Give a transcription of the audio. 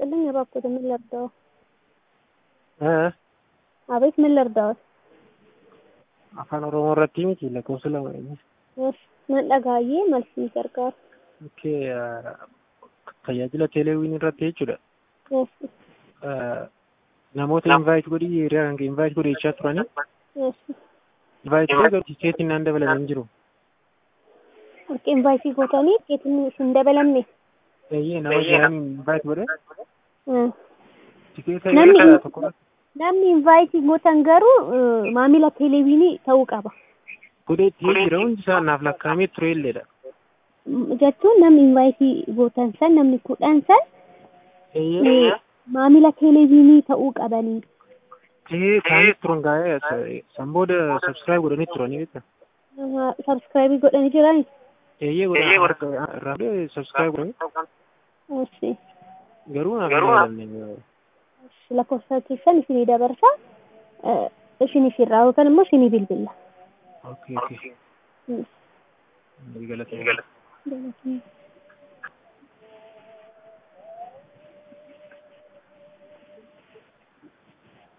ይስጥልኝ። እባክዎት ምን ልርዳዎ? እ አቤት ምን ልርዳዎት? afaan oromoo irratti miti lakkoofsa lama Yes, nan dhagahee malsii gargaaru. Okkee tajaajila teeleewwiin irratti jechuudha. Yes, Namoota invaayit godhii hiriyaa kan invaayit godhechaa turanii yes. invaayit godhee garuu tikeetiin naan dabalame hin jiru. Harka invaayisii gootanii tikeetiin hin dabalamne. Eeyyee nama jiraan invaayit godhee Hmm. tikeeta Namni- yeroo tokko Namni invaayisii gootan garuu eh, maamila teeleeviinii ta'uu qaba. godhee itti jira hundi isaa naaf lakkaa'amee ture illeedha. Mm, Jechuun namni invaayisii gootan san namni kudhan san Eeyyee eh, maamila teeleeviinii ta'uu qabanii. tahee kaa'anii turan gaa'ee san booda sabskiraayib godhanii turanii beekta. Sabskiraayibii godhanii jiran. Eeyyee godhan irraa godhee sabskiraayib godhanii Yes. garuu naaf hin dabalamne. lakkoofsa keessan isinii dabarsa eh, isiniif irraa yookaan immoo isinii bilbilla. Okkee okkee Mm. galata. Galatoomaa.